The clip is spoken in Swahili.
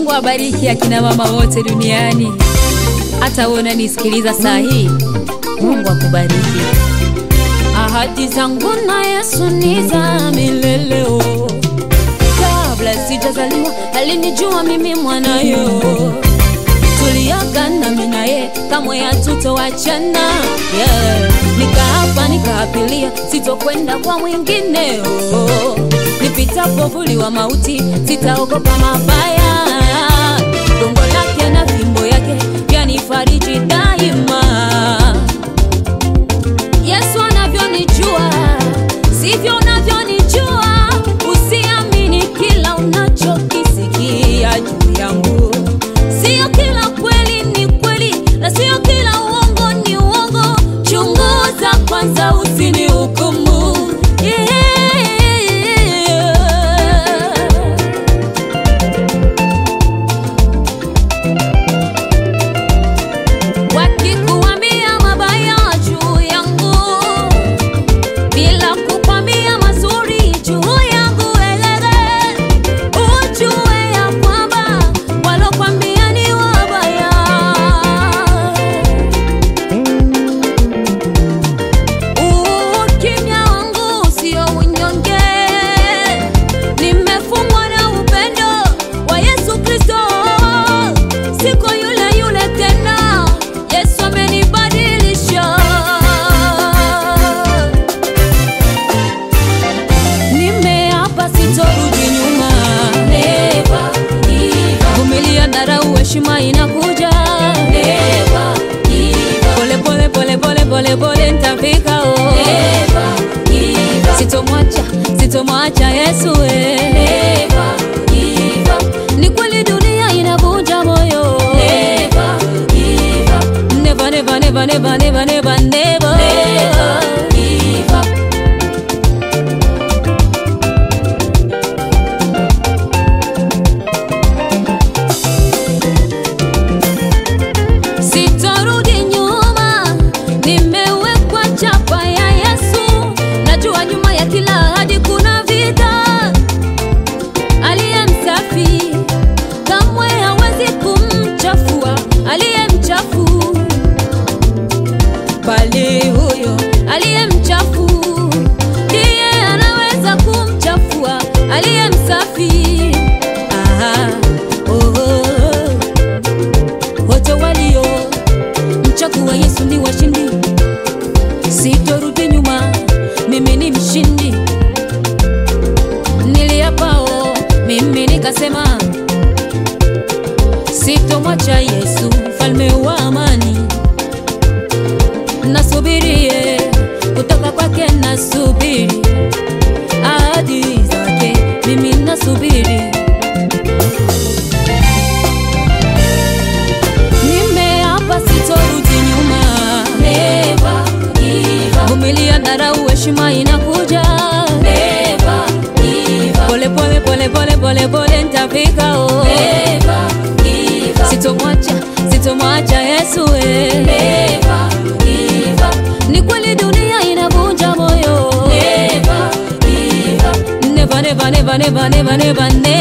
Mungu abariki akina mama wote duniani, hata wewe unanisikiliza saa hii, Mungu akubariki. Ahadi zangu na Yesu ni za milele. oh. Kabla sijazaliwa alinijua mimi mwanayo, tuliagana mimi naye kamwe hatutowachana. Yeah. Nikaapa nikaapilia sitokwenda kwa mwingine. oh. Nipitapo vuli wa mauti sitaogopa mabaya, gongo lake na fimbo yake yanifariji daima. Yesu anavyonijua sivyo unavyonijua. Usiamini kila unachokisikia juu yangu, sio kila kweli ni kweli na sio kila uongo ni uongo. Chunguza kwanza, usinihukumu. Yeah. Wakikuambia mabaya juu yangu bila kukwambia mazuri juu yangu, elele ujue ya kwamba walokwambia ni wabaya. Ukimya wangu sio unyonge, nimefungwa na upendo wa Yesu Kristo. Siko yule yule tena, Yesu amenibadilisha. Nimeapa sitorudi nyuma, vumilia, dharau, heshima inakuja. Pole pole pole pole pole pole nitafika, oh. Sitomwacha, sitomwacha Yesu eh. Ni kweli dunia inavunja moyo. Never, never, never, never, never, never, never. Sitorudi nyuma, nimewekwa chapa ya Yesu. Najua nyuma ya kila ahadi kuna vita. Aliye msafi kamwe hawezi kumchafua aliye mchafu, bali huyo aliye mchafu ndiye anaweza kumchafua aliye msafi. Aha, oh, oh. Wote walio mchagua Yesu ni washindi, sitorudi nyuma, mimi ni mshindi. Niliapao mimi nikasema, sitomwacha Yesu mfalme wa amani. Nasubirie kutoka kwake, nasubiri ahadi zake, mimi nasubiri Nimeapa sitorudi nyuma, vumilia, dharau, heshima inakuja. Pole pole pole pole pole pole nitafika, oh. Sitomwacha, sitomwacha Yesu eh. Ni kweli dunia inavunja moyo. Never, never, never, never, never, never, never.